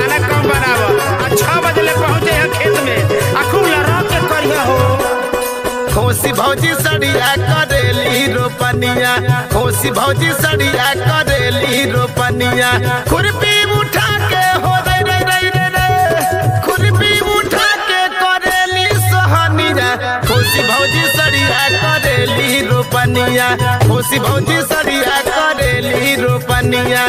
खाना कम बनाव आ छह बजे ले पहुंचे है खेत में आ खूब लड़ा के करिया हो खोसी भौजी सड़िया करेली रोपनिया खोसी भौजी सड़िया करेली रोपनिया खुरपी उठा के हो रे रे रे रे रे खुरपी उठा के करेली सोहनिया खोसी भौजी सड़िया करेली रोपनिया खोसी भौजी सड़िया करेली रोपनिया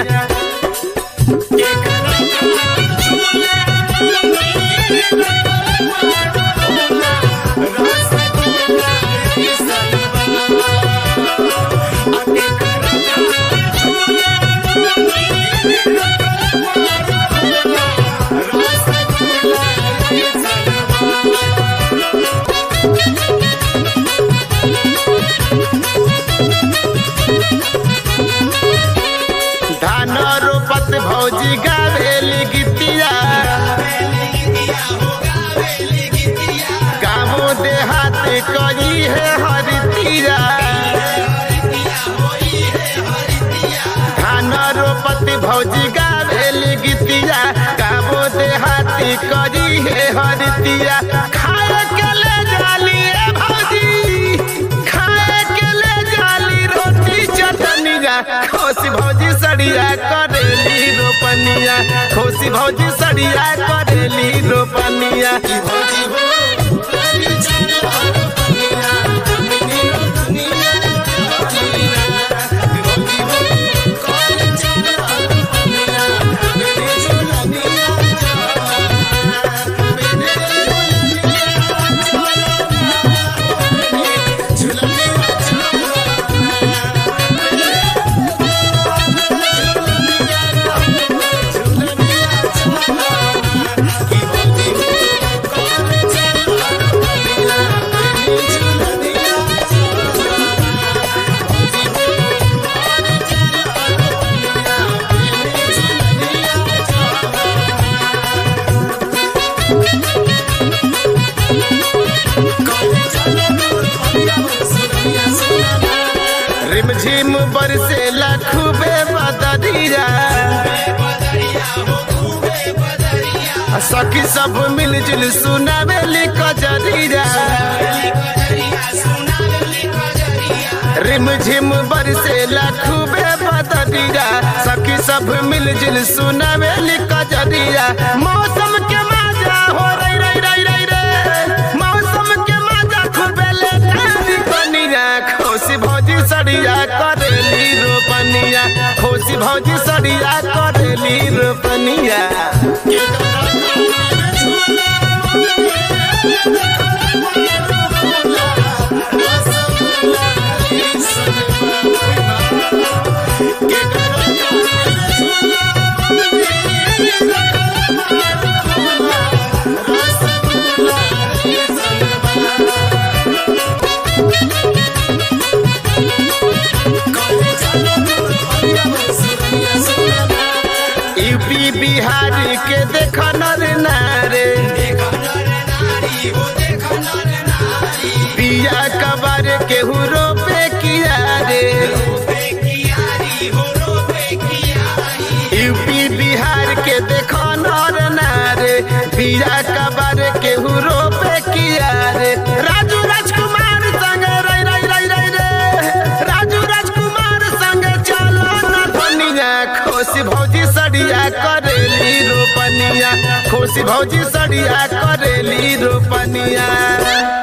धान रोपत भौजी गावेली गीतिया गाँवो देहात कई है हरितिया धान रोपत भौजी गावेली गीतिया गाँवो देहात कई है हरितिया खाए के ले जाली ए भौजी खाए के ले जाली रोटी चटनिया खोसी भौजी सड़िया करेली रोपनिया खोसी भौजी सड़िया करेली रोपनिया भौजी हो रिमझिम बरसेला खूबे बदरिया सखी सब मिलजुल सुनावेली कजरिया रिमझिम बरसेला खूबे बदरिया सखी सब मिलजुल सुनावेली कजरिया मौसम के मजा हो रही रही रही रही रे मौसम के मजा खूबे ले तारी कनिया खोसी भौजी सड़िया करेली रोपनिया खोसी भौजी सड़िया करेली रोपनिया यूपी बिहार के देख नर नारे पिया कबर के हुरो पे किया रे यूपी बिहार के देख नर नारे पिया कबर के हुरो पे किया रे राजू राजकुमार संग रई रई रई रई रे राजू राजकुमार संग चलो न धनिया खोसी भौजी सड़िया करेली रोपनिया खोसी भौजी सड़िया करेली रोपनिया